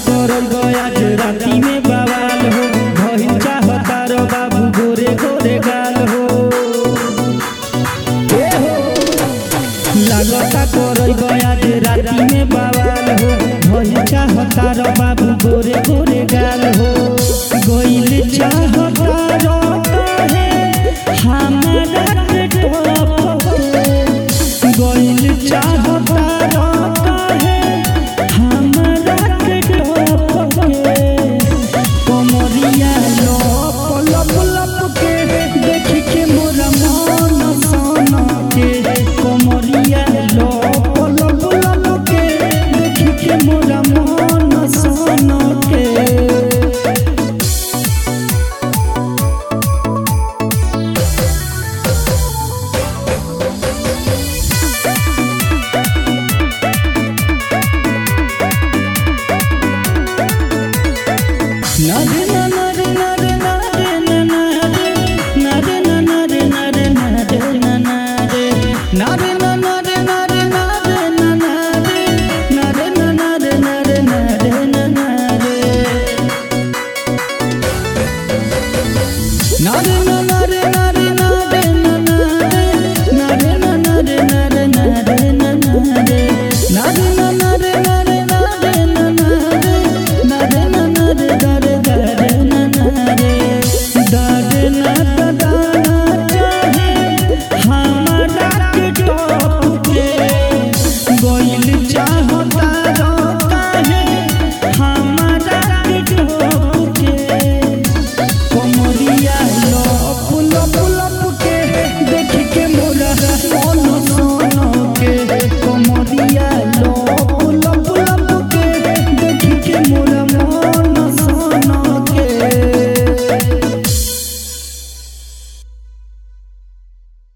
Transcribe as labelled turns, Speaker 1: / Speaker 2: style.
Speaker 1: करब आज राती में बवाल हो भइल चाहता रो बाबू गोरे गोरे गाल हो ए हो लागता करब आज राती में बवाल हो भइल चाहता रो बाबू गोरे गोरे गाल हो गइल चाहता रो काहे हमरा के टॉप गइल चाहता रो काहे हमरा के टॉप कमरिया लप लप लप के देख के मोरा मन सन के कमरिया लप लप लप के देख के मोरा मन सन के Nare nare nare nare nare nare nare nare nare nare nare